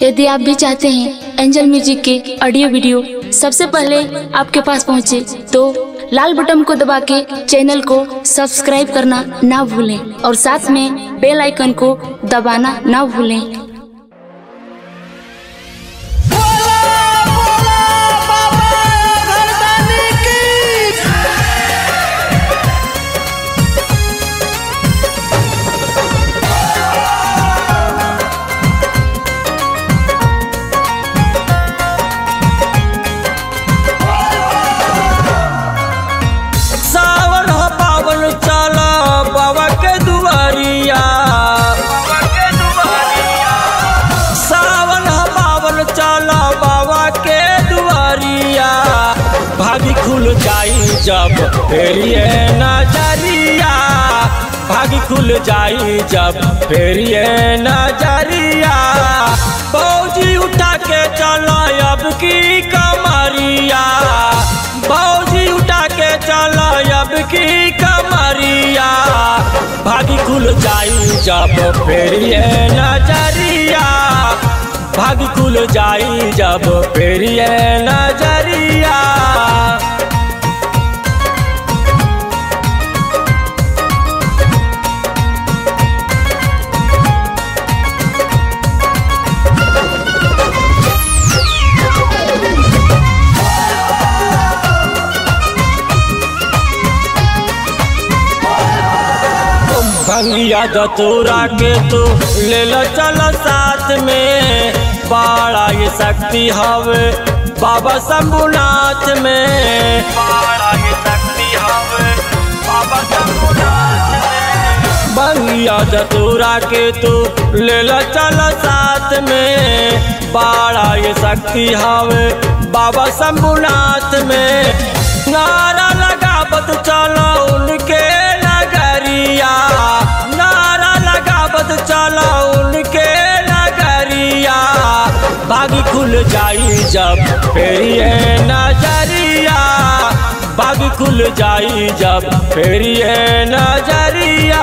यदि आप भी चाहते हैं एंजल म्यूजिक के ऑडियो वीडियो सबसे पहले आपके पास पहुंचे तो लाल बटन को दबा के चैनल को सब्सक्राइब करना ना भूलें और साथ में बेल आइकन को दबाना ना भूलें बोला बोला बाबा घरदानी की सावन हो पावन चला बाबा के दुआरिया बाबा के दुआरिया सावन हो पावन चला बाबा के दुआरिया भागी खुल जाई जब फेरिए नजरिया भागी खुल जाई जब फेरिए नजरिया फौजी उठा के चला अब की कमरिया फौजी उठा के चला अब की कमरिया भागी खुल जाई जब फेरिए नजरिया भाग खुल जाई जब फेरिए नजरिया भंगिया दतूरा के तू ले लो चलो साथ में बड़ा ये शक्ति हवे बाबा शंभुनाथ में बड़ा ये शक्ति हवे बाबा शंभुनाथ में भंगिया दतूरा के तू ले लो चलो साथ में बड़ा ये शक्ति हवे बाबा शंभुनाथ में नारा लगावत चलो उनके नगरिया नारा लगावत चलो उनके नगरिया बागी खुल जाई जब फेरिए नजरिया बागी खुल जाई जब फेरिए नजरिया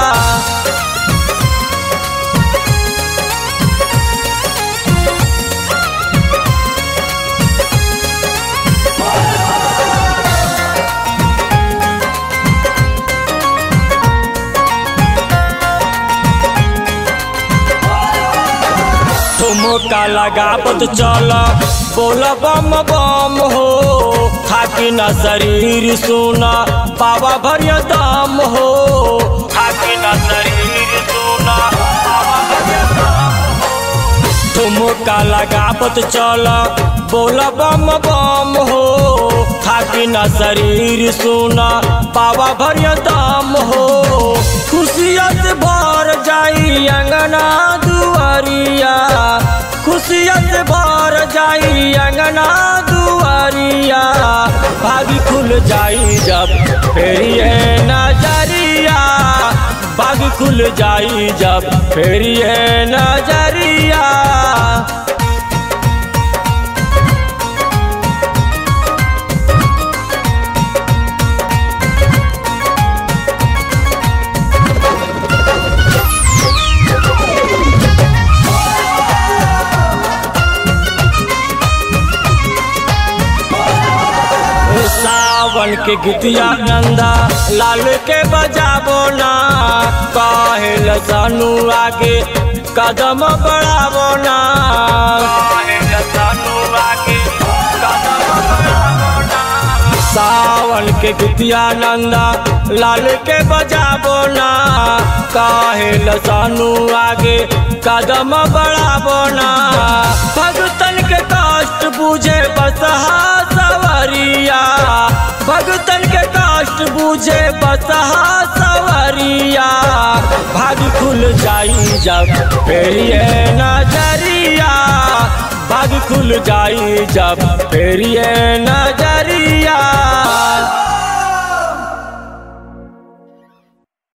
ठुमका लगावत चल बोल बम बम हो थाकी न शरीर सुना बाबा भरिया दाम हो थाकी न शरीर सुना बाबा भरिया दाम हो। ठुमका लगावत चल बोल बम बम हो थाकी न शरीर सुना बाबा भरिया दाम हो खुशियत भर जाई अंगना दुआरिया खुशियत भर जाई अंगना दुआरिया भागी खुल जाई जब फेरिए नजरिया भागी खुल जाई जब फेरिए नजरिया सावन के गीतिया नंदा लाल के बजाबो ना काहेल सानू आगे कदम बढ़ाबो ना काहेल सानू आगे कदम बढ़ाबो ना सावन के गीतिया नंदा लाल के बजाबो ना काहेल सानू आगे कदम बढ़ाबो ना भगतन के कष्ट बुझे बसहा सवरिया भगतन के कष्ट बुझे बसहा सवरिया भाग खुल जाई जब फेरिए नजरिया भाग खुल जाई जब फेरिए नजरिया